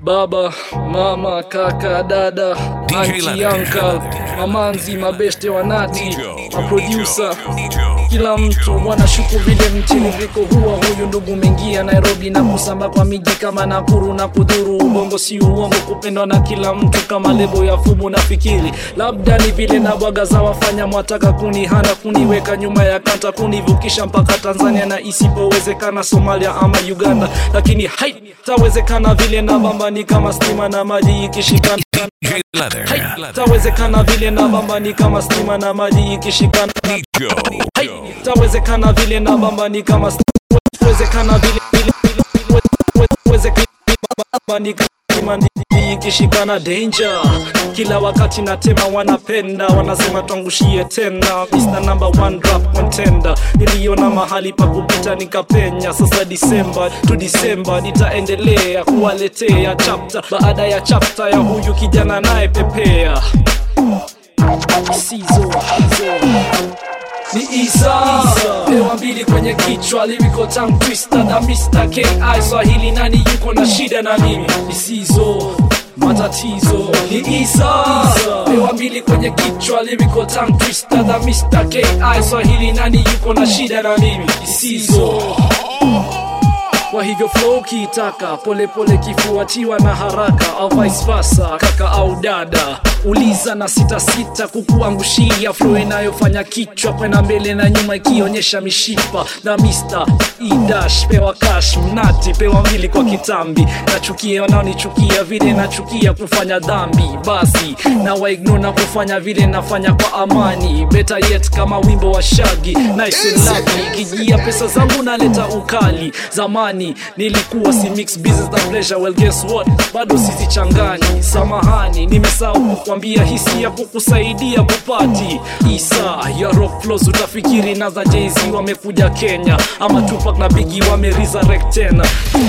baba mama kaka dada anti Leonard. uncle mamanzi mabeste wanati Joe. maproducer Joe. kila mtu wanashuku vile mtiririko huwa huyu ndugu mengia nairobi na kusamba kwa miji kama nakuru na kudhuru ubongo si uongo kupendwa na kila mtu kama lebo ya fumu na fikiri labda ni vile na bwaga za wafanya mwataka kunihana kuniweka nyuma ya kanta kunivukisha mpaka tanzania na isipowezekana somalia ama uganda lakini haitawezekana vile na bambani kama stima na maji ikishikana DJ Leather. haitawezekana vile na bambani kama stima na maji ikishikana Joe. Hai, tawezekana vile na bamba ni kama st- wezekana vile vile vile we- we- wezekana bamba ni kama ndii ikishikana danger kila wakati natema wanapenda wanasema twangushie tena Mr. number one rap contender niliona mahali pa kupita nikapenya sasa disemba tu disemba nitaendelea kuwaletea chapter baada ya chapter ya huyu kijana naye pepea Sizo, Sizo ni Isa pewa mbili kwenye kichwa lyrical tongue twister na Mr. KI Swahili nani yuko na shida na mimi isizo matatizo ni Isa pewa mbili kwenye kichwa lyrical tongue twister na Mr. KI Swahili nani yuko na shida na mimi isizo kwa hivyo flow kiitaka polepole kifuatiwa na haraka au vice versa kaka au dada uliza na sita sita kukuangushia flow inayofanya kichwa kwenda mbele na nyuma ikionyesha mishipa na Mr. idash pewa cash mnati pewa mbili kwa kitambi nachukia wanaonichukia vile nachukia kufanya dhambi basi na waignore na kufanya vile nafanya kwa amani better yet kama wimbo wa shagi nice and lucky kijia pesa zangu naleta ukali zamani nilikuwa si mix business na pleasure well guess what bado sizichanganyi samahani nimesahau kukwambia hisi ya kukusaidia kupati isa ya rock flows utafikiri na za jz wamekuja kenya ama tupak na bigi wame resurrect tena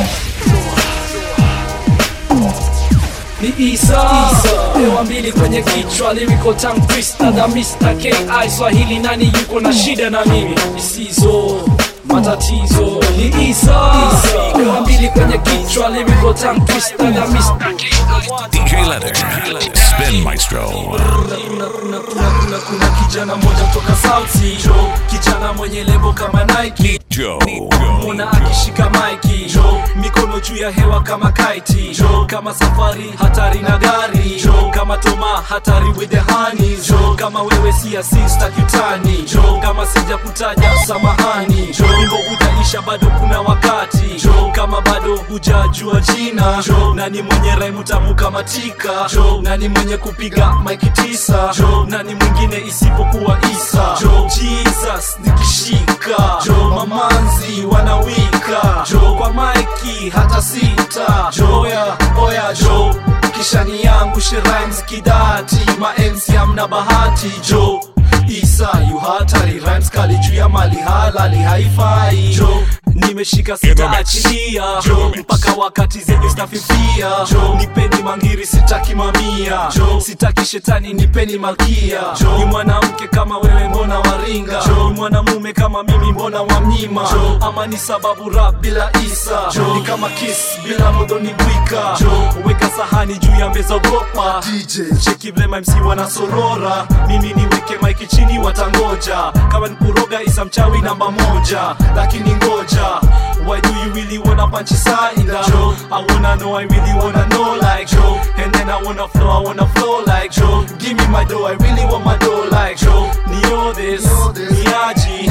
ni Isa, pewa mbili kwenye kichwa lyrical tongue twister na Mr. KI Swahili nani yuko na shida na mimi isizo matatizo ni Isa, pewa mbili kwenye kichwa lyrical tongue twister na Mr. KI DJ Leather. Spin Maestro. kuna, kuna, kuna, kuna, kuna kijana mmoja kutoka South Sea Joe, kijana mwenye lebo kama Nike Joe. muna akishika maiki jo mikono juu ya hewa kama kaiti jo kama safari hatari na gari jo kama toma hatari with the honey jo kama wewe si asista kitani jo kama sija kutaja samahani jo wimbo utaisha bado kuna wakati jo kama bado hujajua jina jo nani mwenye raimu tamu kama tika jo nani mwenye kupiga maiki tisa jo nani mwingine isipokuwa isa jo jesus nikishika jo mamanzi wanawika jo kwa maiki hata sita jo oya oya jo kisha ni yangu sherimes kidati ma MC amna bahati jo isa yu hatari rhymes kali juu ya mali halali haifai jo nimeshika sitaachilia jo mpaka wakati zenyu stafifia jo nipeni mangiri sitaki mamia jo sitaki shetani nipeni malkia jo ni mwanamke kama wewe mbona waringa jo ni mwanamume kama mimi mbona wamnyima jo ama ni sababu rap bila isa jo ni kama kiss bila modoni bwika jo weka sahani juu ya meza ogopa DJ cheki vile MC wanasorora mimi niweke maiki chini watangoja kama nikuroga isa mchawi namba moja lakini ngoja why do you really wanna punch inside Joe I wanna know I really wanna know like Joe and then I wanna flow I wanna flow like Joe give me my dough I really want my dough like Joe Nio this niaji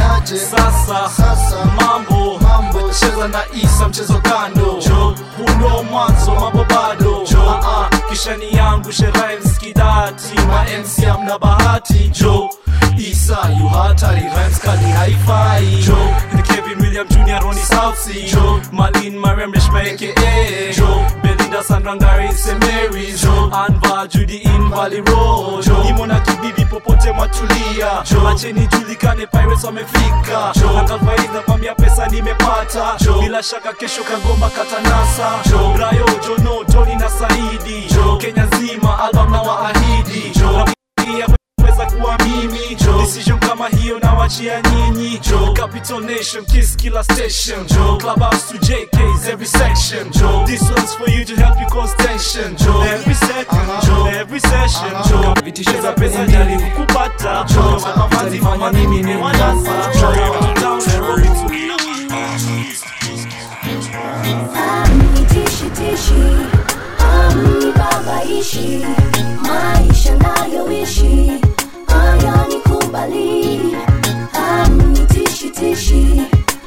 sasa mambo cheza na isa mchezo kando Joe huu ndo mwanzo mambo bado Joe uh -uh. kisha ni yangu sherimes kidati ma MC amna bahati Joe Isa yu hatari rhymes kali haifai Joe the Kevin William Jr. Ronnie South Sea Joe Malin Mariam Reshma aka Joe Belinda Sandrangari St. Mary's Joe Anva Judy in Valley Road Joe Imona kibibi popote mwatulia Joe acheni julikane pirates wamefika Joe Akalfaiz na kwambia pesa nimepata Joe bila shaka kesho kagomba katanasa Joe Brayo Jono Tony na Saidi Joe Kenya nzima album na waahidi Joe weza kuwa mimi jo decision kama hiyo nawachia nyinyi jo capital nation kiss killer station jo clubhouse to jk's every section jo this one's for you to help you cause lose tension jo every second jo every session jo vitisho za pesa jaribu kupata jo mafanzi mimi ni wanasa jo down the road Tishi tishi, babaishi, maisha nayoishi haya nikubali. Tishi tishi,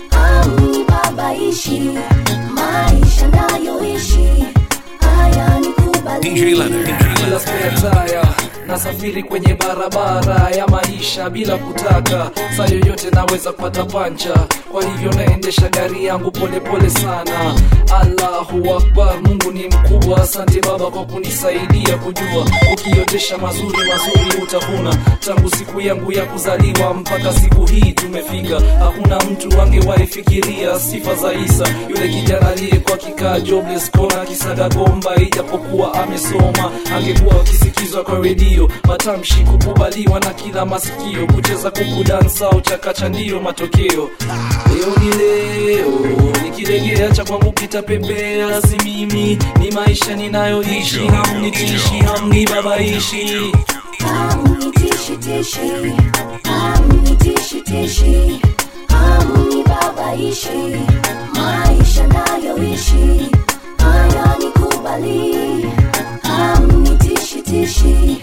babaishi, maisha nayoishi haya nikubali. DJ Leather. bila spare tire nasafiri kwenye barabara ya maisha bila kutaka saa yoyote naweza kupata pancha kwa hivyo naendesha gari yangu polepole pole sana allahu akbar mungu ni mkubwa asante baba kwa kunisaidia kujua ukiotesha mazuri mazuri utavuna tangu siku yangu ya kuzaliwa mpaka siku hii tumefika hakuna mtu angewaifikiria sifa za isa yule kijana aliyekuwa kikaa jobless kona kisaga gomba ijapokuwa amesoma angekuwa akisikizwa kwa redio matamshi kukubaliwa na kila masikio kucheza kuku dansa au chakacha ndiyo matokeo leo ni leo nikilegea cha kwangu kitapepea si mimi ni maisha ninayoishi hamnitishi hamnibabaishi Tishi tishi, tishi tishi, babaishi, maisha nayoishi haya nikubali. Tishi tishi,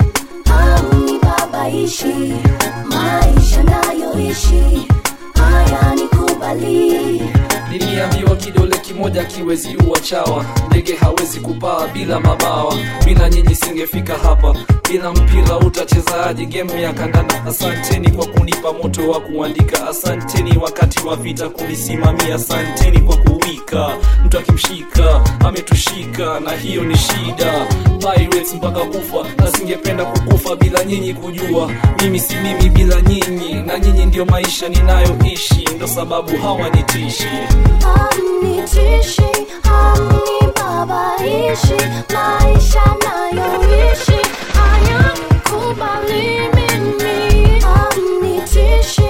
babaishi, maisha nayoishi haya nikubali. niliambiwa kidole kimoja kiwezi uwa chawa ndege hawezi kupaa bila mabawa bila nyinyi singefika hapa bila mpira utachezaji gemu ya kandanda asanteni kwa kunipa moto wa kuandika asanteni wakati wa vita kunisimamia asanteni kwa kuwika mtu akimshika ametushika na hiyo ni shida Pirates mpaka kufa na singependa kukufa bila nyinyi kujua mimi si mimi bila nyinyi na nyinyi ndio maisha ninayoishi ndo sababu hawanitishi Hamnitishi, hamnibabaishi, maisha nayoishi hayanikubali mimi. Hamnitishi,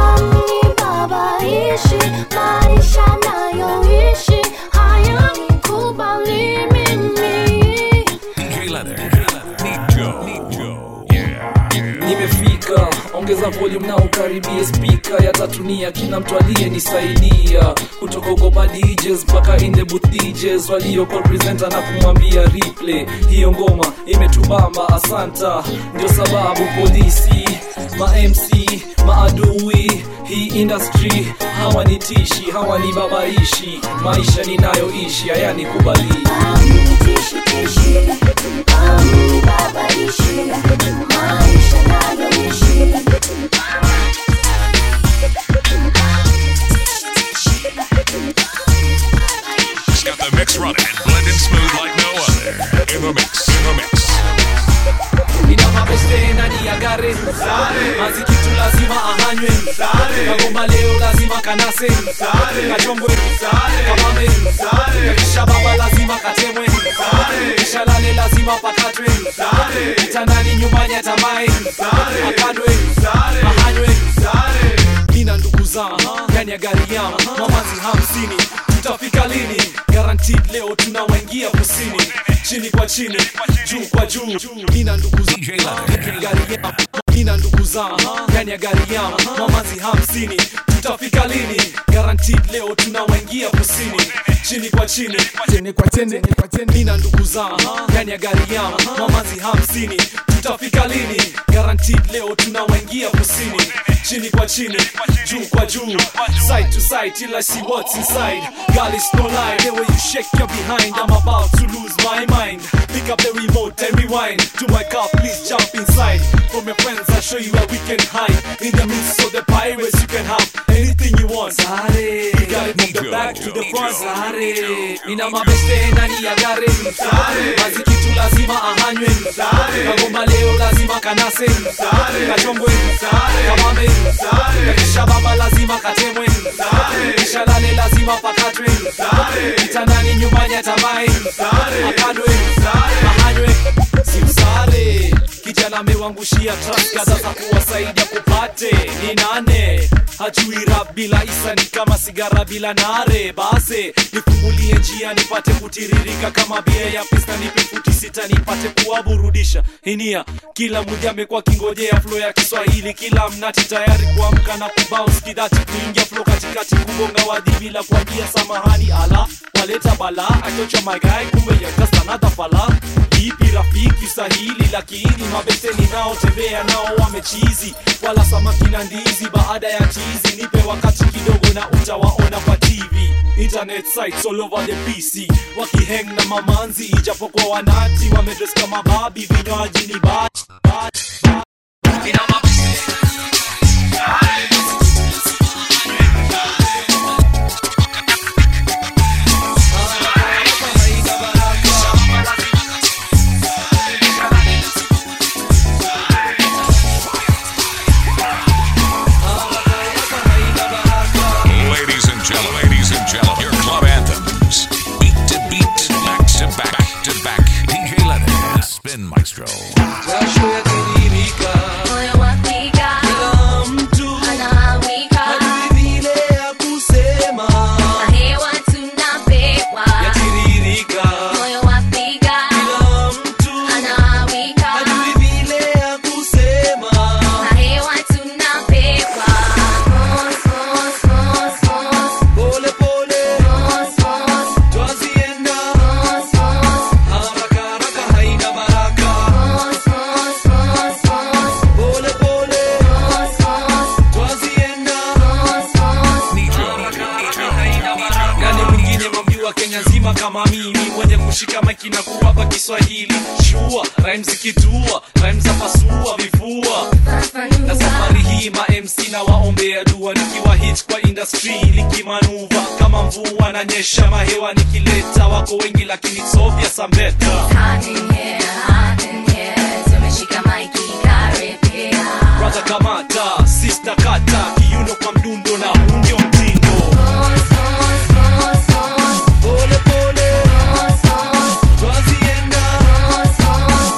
hamnibabaishi, maisha nayoishi hayanikubali mimi. DJ Leather. Neat Joe. Neat Joe. Yeah. nimefika ongeza volume na ukaribie spika ya tatunia kila mtu aliyenisaidia kutoka ugopa DJs mpaka in the booth DJs walioko presenter na kumwambia replay hiyo ngoma imetubamba asanta ndio sababu polisi ma MC maadui hii industry hawanitishi hawanibabaishi maisha ninayoishi hayanikubali Hamnitishi tishi, hamnibabaishi, maisha nayoishi It's got the mix running and blending smooth like no other. In the mix. In the mix. ina mabeste ndani ya gare mazikitu lazima ahanywe kagomba leo lazima kanase kachongwe kamame kisha baba lazima katemwe kisha lale lazima pakatwe kitandani nyumbani atamae akadwe ahanywe nina ndugu zangu ndani ya gari yangu mamazi hamsini tutafika lini guaranteed leo tunawaingia kusini chini kwa chini juu kwa juu nina ndugu zangu DJ Leather. gari yangu nina ndugu zangu ndani ya gari yangu mamazi hamsini tutafika lini guaranteed leo tunawaingia kusini chini kwa chini tene kwa tene nina ndugu zangu ndani ya gari yangu mamazi hamsini tutafika lini guaranteed leo tunawaingia kusini chini kwa chini juu kwa juu side to side till I see what's inside girl it's no lie the way you shake your behind I'm about to lose my mind pick up the remote and rewind to my car please jump inside from your friends I'll show you where we can hide in the midst of the pirates you can have anything you want Sare you got it from the back to the front Sare nina mabeste ndani ya gari mazikitu lazima ahanywe kagomba leo lazima kanase kachongwe kamame kisha baba lazima katemwe kisha lale lazima pakatwe kitandani nyumbani atamae akadwe ahanywe simsare kijana amewangushia trust kadha za kuwasaidia kupate ni nane hajui rap bila isa ni kama sigara bila nare base nifungulie njia nipate kutiririka kama bia ya pista nipe futi sita nipate kuwaburudisha hinia kila mmoja amekuwa kingojea flo ya kiswahili kila mnati tayari kuamka na kubounce kidati kuingia flo katikati kugonga wadhi bila kuambia samahani ala waleta bala achocha magai kumbe ya just another fala ipi rafiki sahili lakini mabeseni nao tembea nao wamechizi wala samaki na ndizi baada ya chizi nipe wakati kidogo na utawaona kwa tv internet sites all over the pc wakiheng na mamanzi ijapokuwa wanati wamedres kama babi vinywaji ni bad, bad, bad. Ladies and gentlemen, ladies and gentlemen, your club anthems. Beat to beat, back to back, back to back. DJ Leonard, Spin Maestro. jasho yatiririka Moyo wapiga, kila mtu anawika, hajui vile ya kusema na hewa tunapewa. yatiririka Moyo wapiga, kila mtu anawika, hajui vile ya kusema na hewa tunapewa. Mos, mos, mos, mos, pole pole mos, mos, twazienda mos, mos, haraka haraka haina baraka mos, mos, mos, mos, pole pole mos, mos, twazienda mos, mos. Nitro, nani mwingine mamjua kenya nzima kama mimi mwenye kushika maiki na kuwapa kiswahili shua rhymes zikitua rhymes za pasua vifua na safari hii ma mc na waombea dua nikiwa hit kwa industry likimanuva kama mvua na nyesha mahewa nikileta wako wengi lakini sofia sambeta Hot in here, hot in here, tumeshika maiki karibia. brother kamata sister kata kiuno kwa mdundo na huu ndio mtindo Mos, mos, mos, mos, pole pole mos, mos, twazienda mos, mos.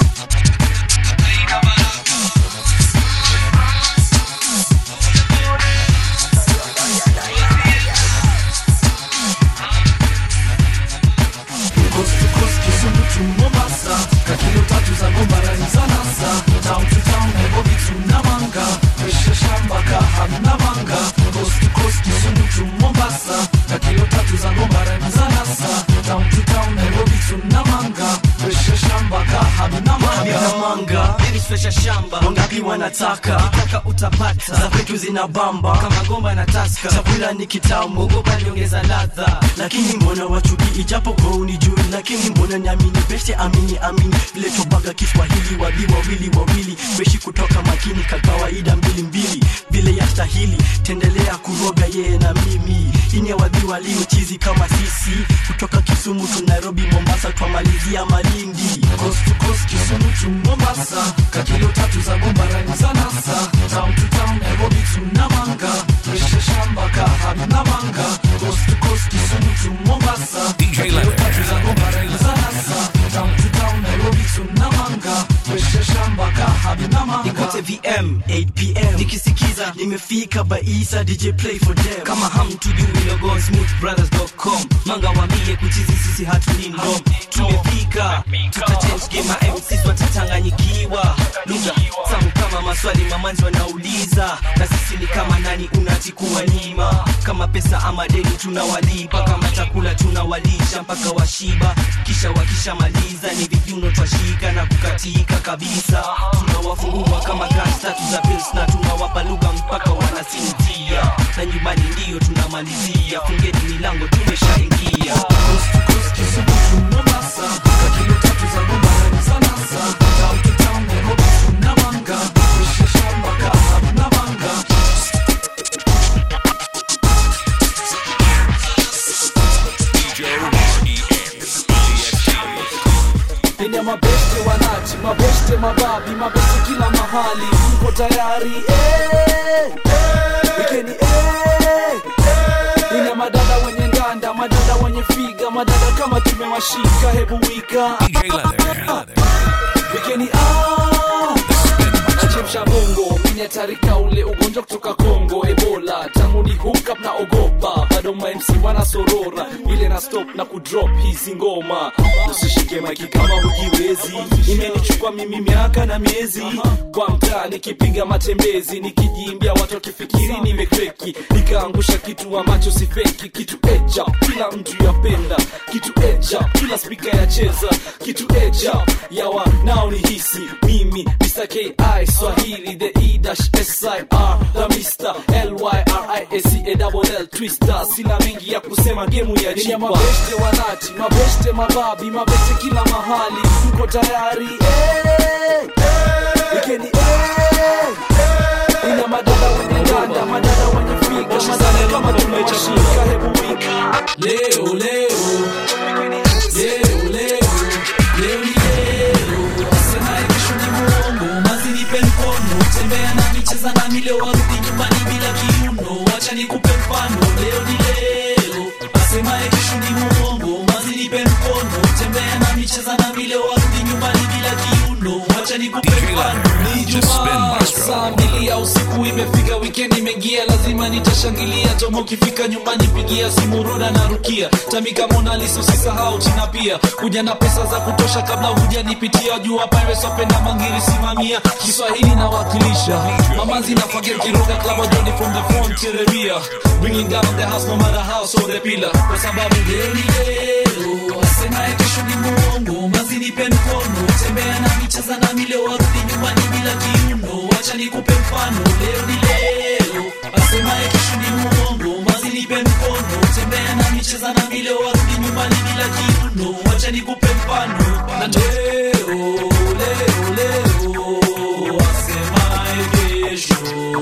Coast to coast, Kisumu to Mombasa kakilo tatu za gombarani za nasa town to town Nairobi to Namanga Pesha shamba kahamna manga Coast to coast, Kisumu to Mombasa kakilo tatu za gombarani za nasa town to town Nairobi to Namanga Pesha shamba kahamna manga manga ilifresha shamba wangapi wanataka kitaka utapata za kwetu zina bamba kama gomba na taska chakula ni kitamu ogopa niongeza ladha lakini mbona wachuki ijapo kwa unijui lakini mbona niamini beshe amini amini vile chobaga kiswahili wadi wawili wawili beshi kutoka makini ka kawaida mbili mbili vile yastahili tendelea kuroga yeye na mimi inye wadhi waliochizi kama sisi kutoka kisumu tu nairobi mombasa twamalizia malindi Coast to coast, Kisumu to Mombasa kakilo tatu za gombarani za nasa town to town Nairobi to Namanga Pesha shamba kahamna manga Coast to coast, Kisumu to Mombasa DJ kakilo tatu za Leonard. gombarani za nasa town to town Nairobi to Namanga Pesha shamba kahamna manga nikote vm 8pm nikisikiza nimefika baisa dj play for them kama hamtujui logo smoothbrothers.com manga wambie kuchizi sisi hatulindom tumefika tutachange game ma mcs watachanganyikiwa lugha tamu kama maswali mamanzi wanauliza na sisi ni kama nani unachikuwa nyima kama pesa ama deni tunawalipa kama chakula tunawalisha mpaka washiba kisha wakishamaliza ni vijuno twashika na kukatika kabisa tunawafungua kama gans tatu za pils na tunawapa lugha mpaka wanasinzia na nyumbani ndiyo tunamalizia fungeni milango tumeshaingia Coast to coast, Kisumu to Mombasa kakilo tatu za gombarani za nasa town to town Nairobi to Namanga Pesha shamba kahamna manga DJ R-E-N-D-X-T. Enya mabeste wanachi, mabeste mababi, mabeste kila mahali, mko tayari eh, eh, wikeni eh, eh. Ina madada wenye nganda, madada wenye figa, madada kama tumewashika, hebu wika DJ Leonard. wikeni ah, nachemsha bongo, minya hatarika ule ugonjwa kutoka Kongo Ebola tangu ni hookup na ogopa bado ma MC wana sorora ile na stop na kudrop hizi ngoma usishike maiki kama hujiwezi imenichukua mimi miaka na miezi kwa mtaa nikipiga matembezi nikijiimbia watu wakifikiri nimekreki nikaangusha kitu ambacho si feki kitu eja kila mtu yapenda kitu eja kila spika yacheza kitu eja yawa nao ni hisi mimi Mr. KI Swahili the E dash S I R the Mr. L Y R I A C A double L Twister sina mengi ya kusema gemu ya chipa mabeste wanati mabeste mababi mabeste kila mahali mko tayari eh, eh, ikeni eh, ina madada wenye dada madada wenye figa madada kama tumechashika hebu wika leo leo leo leo leo ni leo asemaye kesho ni mwongo mazi nipe mkono tembea nami cheza nami leo warudi nyumbani bila kiuno wacha nikupe mfano leo ni leo asemaye kesho ni mwongo mazi nipe mkono tembea nami cheza nami leo warudi nyumbani bila kiuno wacha nikupe DJ mfano Leonard, ni the Spin Jumaa Maestro. saa mbili ya usiku imefika wikendi imeingia lazima nitashangilia toma ukifika nyumbani pigia simu roda na rukia tamika monalisa usisahau china pia kuja na pesa za kutosha kabla hujanipitia jua pirates wapenda mangiri simamia kiswahili nawakilisha mamazi nafagia kiroga klaba joni from the front to the rear bringing down the house no matter how so the pillar kwa sababu leo ni leo asemaye kesho ni muongo mazi nipe mkono tembea nami cheza nami leo warudi nyumbani bila kiuno wacha nikupe mfano leo ni leo asemaye kesho ni muongo mazi nipe mkono tembea nami cheza nami leo warudi nyumbani bila kiuno wacha nikupe mfano na leo leo leo asemaye kesho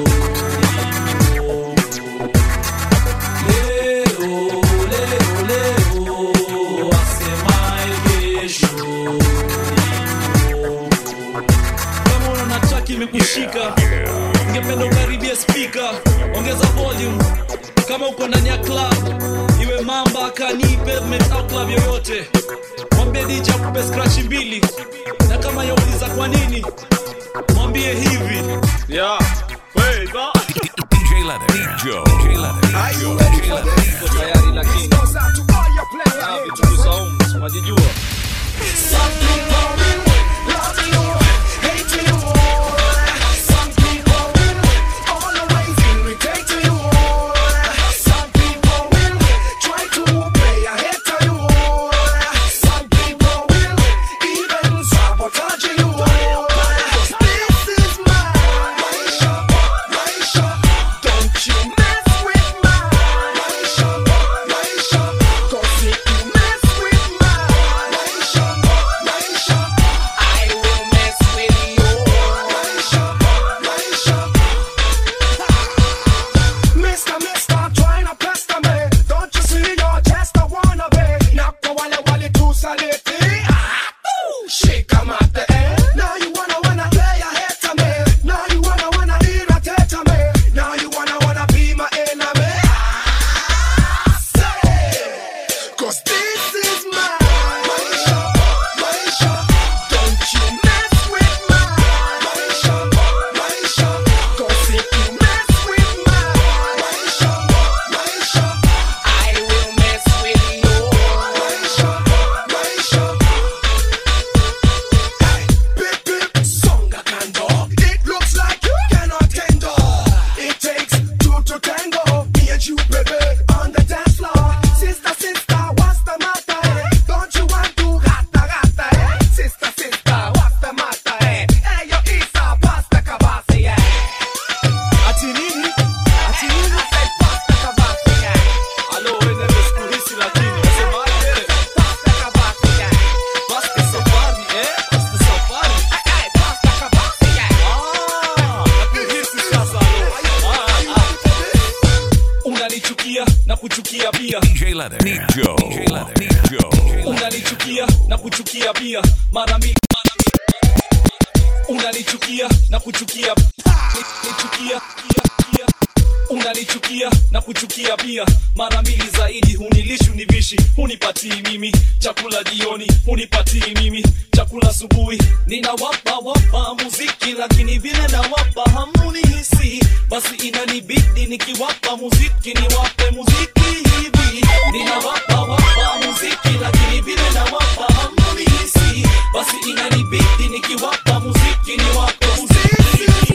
ni muongo leo leo leo asemaye kesho ni muongo kama unaona track imekushika ungependa ukaribia spika ongeza volume kama uko ndani ya club iwe mamba kani pavement au club yoyote mwambie dj akupe scratch mbili na kama yauliza kwa nini mwambie hivi yeah. Wait, ba- DJ Leonard. DJ Leonard. DJ Leonard. Uko tayari lakini Ah, vitunguu saumu unajijua Mister, mister, trying to pester me. Don't you see your chest? I wanna be. Knock the wale wale too salty. Ah, ooh, shake 'em at the end. Now you wanna wanna play a hit to me. Now you wanna wanna irritate me. Now you wanna wanna be my enemy. Ah, say, 'cause this is my Maisha, Maisha. Don't you mess with my Maisha, Maisha. 'Cause if you mess with my Maisha, Maisha, I will mess with you. Maisha, Maisha. Hey, big, big songa kando. It looks like you cannot handle. It takes two to tango. Me and you, baby, on the dance floor. Sister, sister, what's the matter? eh? Don't you want to gata gata? eh? Sister, sister, what's the matter? eh? Hey, yo, Isa, pasta kabasi, yeah. ati nini ati nini I said pasta kabasi, yeah. alo wewe nimesikuhisi lakini nasemaje Pasta kabasi, yeah. basta safari eh basta safari Hey, hey, pasta kabasi, yeah. Ah, nakuhisi sasa alo Ah, ah. unanichukia na kuchukia pia DJ Leonard. Nijo. DJ Leonard. Nijo. unanichukia na kuchukia pia mara mbili mara mbili. unanichukia na kuchukia nichukia pia unanichukia na kuchukia pia mara mbili zaidi hunilishi univishi hunipatii mimi chakula jioni hunipatii mimi chakula chakula asubuhi ninawapa wapa muziki lakini vile nawapa hamunihisi basi inanibidi nikiwapa muziki niwape muziki hivi ninawapa wapa muziki lakini vile nawapa hamunihisi basi inanibidi nikiwapa muziki niwape muziki hivi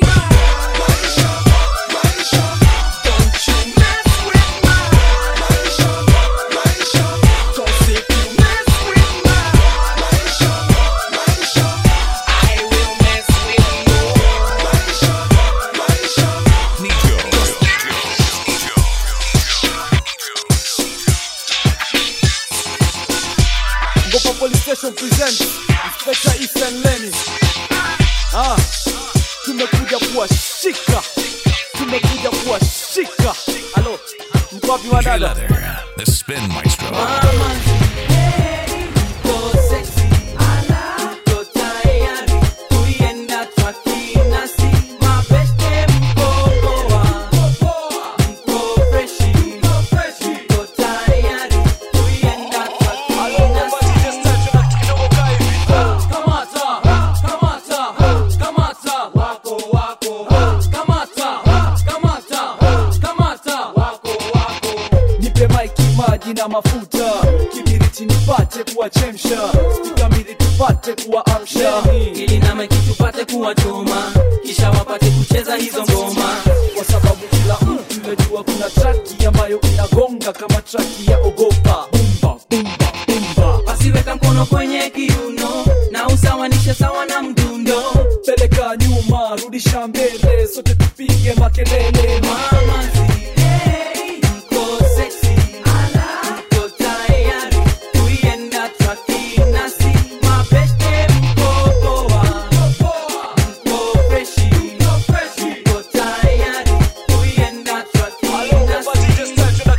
Don't you mess with my Cause if you mess with my I will mess with you Ngopa Police Station presents Inspector Ethan Lenny. Ah, tumekuja kuwashika, tumekuja kuwashika. Halo, mko wapi DJ wadada? Leather, the Spin Maestro. Nipe maiki, maji na mafuta, kibiriti nipate kuwachemsha, spika mbili tupate kuwaamsha, ili na maiki tupate kuwachoma kisha wapate kucheza hizo ngoma kwa sababu kila mtu yajua kuna traki ambayo inagonga kama traki ya ogopa. Bumba, bumba, bumba. basiweka mkono kwenye kiuno na usawanishe sawa na mdundo peleka nyuma, rudisha mbele, sote tupige makelele. Mama zi, hey, mko sexy. Mko tayari kuienda traki nasi mabeste mko poa mko freshi mko tayari kuienda traki nasi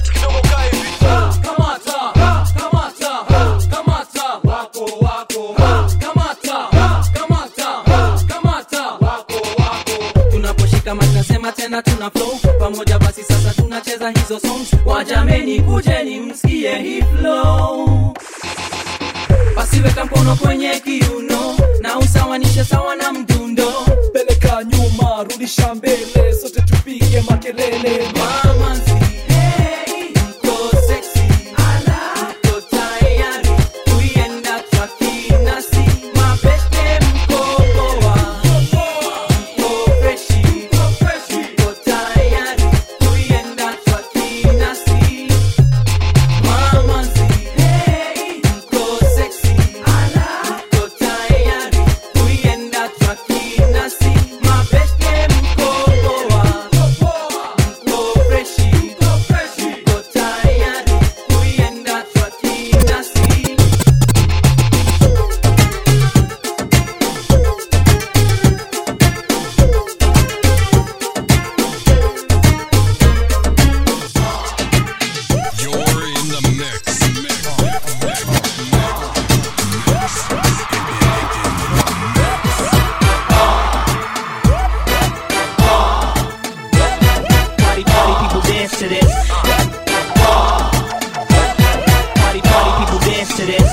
Kamata, kamata, kamata, wako wako. Kamata, kamata, kamata, wako wako. tunaposhika mic nasema tena tuna flow pamoja basi sasa tunacheza hizo songs wajameni kujeni msikie hii flow basi weka mkono kwenye kiuno na usawanishe sawa na mdundo peleka nyuma, rudisha mbele, sote tupige makelele. Mama zi, hey, mko sexy. Mko tayari kuienda traki nasi mabeste mko poa mko freshi mko tayari kuienda traki nasi Mama zi, hey, mko sexy. Mko tayari kuienda traki nasi mabeste mko poa mko freshi mko tayari kuienda traki nasi You're in the mix. Party, party, people dance to this. Party, party, people dance to this.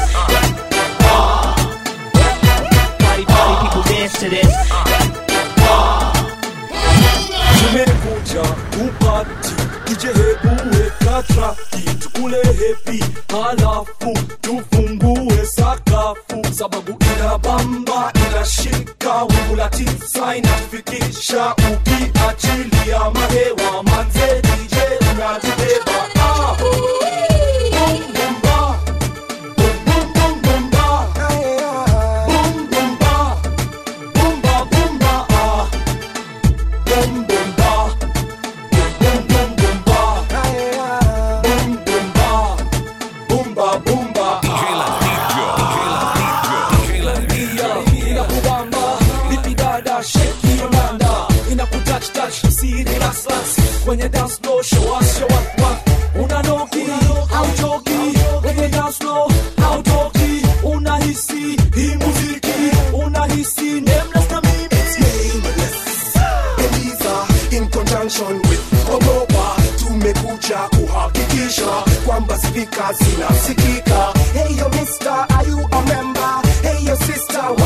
Party, party, people dance to this. tumekuja kupati ije hebu weka traki tukule hepi halafu tufungue sakafu sababu ina bamba inashika wingu la tisa inafikisha ukiachilia mahewa manze dj unatubeba ah. Boom, boom, ba. Boom, boom, boom, boom, ba. Boom, boom, ba. Boom, ba, boom, ba, ah. Boom, boom, ba. Boom, boom, boom, ba. Boom, boom, ba. Boom, ba, boom, ba, DJ ah. Leather, DJ Leather. inakubamba vipi dada sheki yolanda inakutouch touch siri ras ras kwenye dance floor show us show up what unanoki au joki kwenye dance floor au toki unahisi hii muziki unahisi nameless na mimi nameless. Eliza in conjunction with Ogopa tumekuja kuhakikisha kwamba spika zinasikika. Hey yo mister, are you a member? Hey yo sister,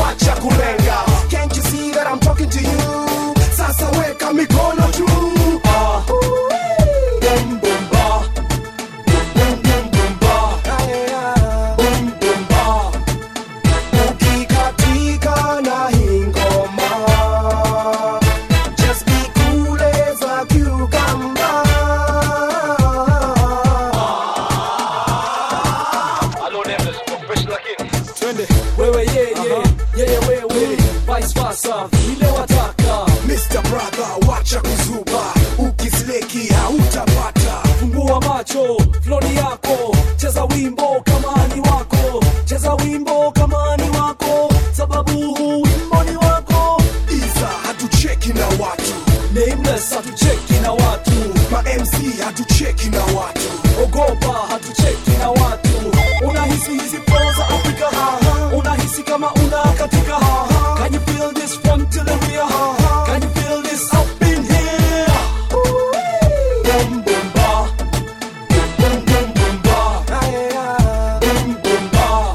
wewe yeye yeye wewe vice versa vile wataka Mr. Brother, wacha kuzuba, ukisleki hautapata. fungua macho floni yako cheza wimbo kama ni wako cheza wimbo kama ni wako sababu huu wimbo ni wako Iza hatucheki na watu, nameless hatucheki na watu ma MC hatucheki na watu. ogopa hatucheki na watu unahisi hizi flow za afrika haha unahisi kama una katika haha can you feel this fun till the rear haha can you feel this up in here boom boom ba boom boom boom ba boom boom ba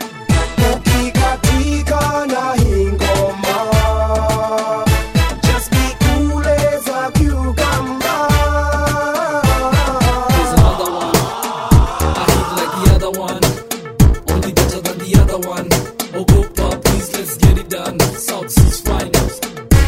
Ukikatika na hii ngoma, just be cool as a cucumber. Here's another one. I hit like the other one, only better than the other one. Ogopa, please let's get it done. South Seas finest.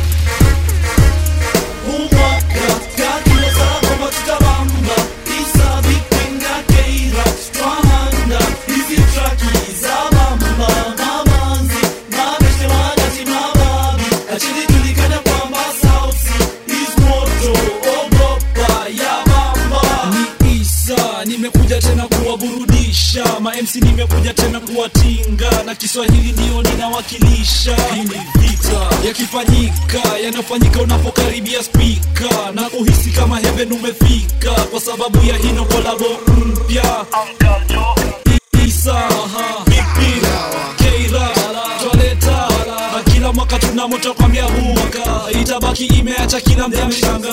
Ni Isa, nimekuja tena kuwaburudisha mamc nimekuja tena kuwatinga na kiswahili ndio ninawakilisha hii ni vita yakifanyika yanafanyika unapokaribia spika na kuhisi kama heaven umefika kwa sababu ya hino kolabo mpya Isa, Big Pin, Keira, Twaleta na kila mwaka tuna moto kwambia huu mwaka itabaki imeacha kila mja mshanga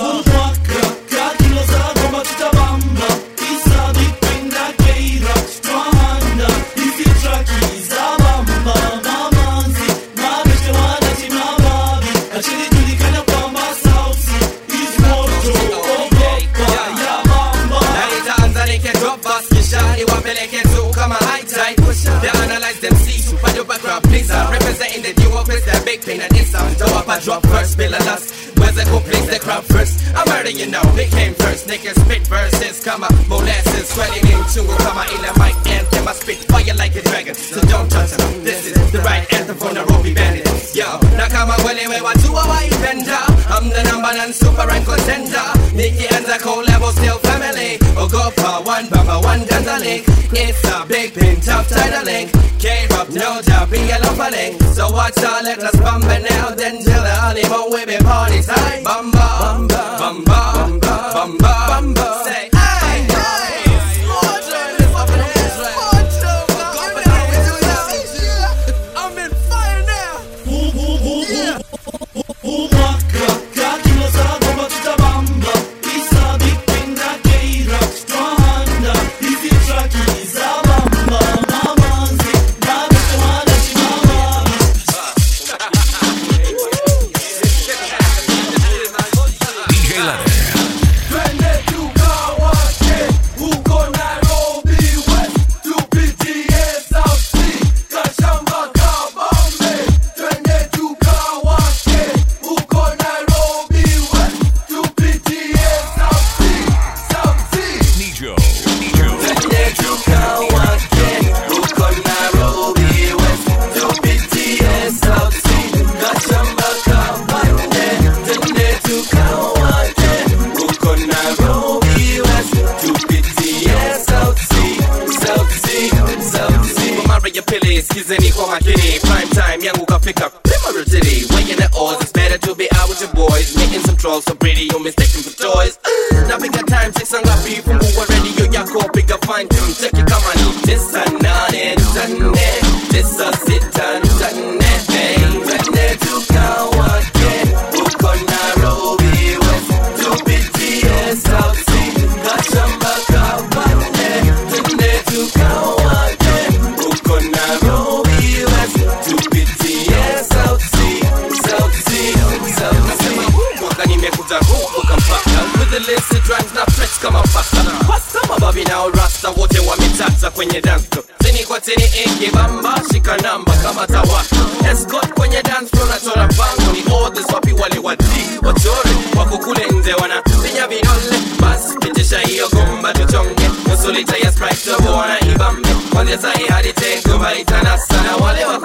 Na itaanza nikidrop bus kisha niwapeleke tu kama high tide They analyze them see super duper crowd pleaser Representing the duo with the big pain and it's on Though up I drop first, bill a lust Where's the cool place, the crowd first I'm already you know, they came first Niggas spit verses, come on, molasses Sweating into a come on, in a mic anthem I spit fire like a dragon, so don't touch them This is the right anthem for Nairobi bandit Yo, na kama welewe watu hawaipenda I'm the number one super rank contender Nikki and the collabo still family Ogopa one bamba one danza link It's a big pin tough title link K-Rob no doubt be a lumber link So watch out let us bump it now Then till the honeymoon we be party time Bamba Bamba Bamba Bamba Bamba Bamba Say hey hey I'm in fire now DJ Leonard. Twende tukawake huko Nairobi West, tupitie South Sea, Kashamba, Kabambe. Twende tukawake huko Nairobi West, tupitie South Sea, South Sea. Nijo. Nijo. Maria Pili, skizeni kwa makini Prime time yangu kafika Primary city Weighing the odds It's better to be out with your boys Making some trolls so pretty You mistake them for toys Napiga time Chicks ngapi Fungua radio yako Piga fine tune Cheki kama ni Tisa nane Tane Tisa sita Tane Hey Twende tukawake Uko Nairobi West Tupitie South Sea Kachamba kabande Twende tukawake Uko Nairobi West Tupitie South Sea South Sea South Sea Mwaka nimekuja huku Kampala With the illicit rhymes na flex kama pasta Pasta mababi na rasta wote wametata kwenye dance floor Tini kwa tini ingi bamba shika namba kama tawaka Escort kwenye dance floor nachora bango Ni others wapi wale wati wachore Wako kule nje wana pinya vidole Bas pitisha hiyo gomba tuchonge Nusu lita ya sprite tubo wana ibambe Kwanzia sahi hadi tengo baitanasa Na wale wa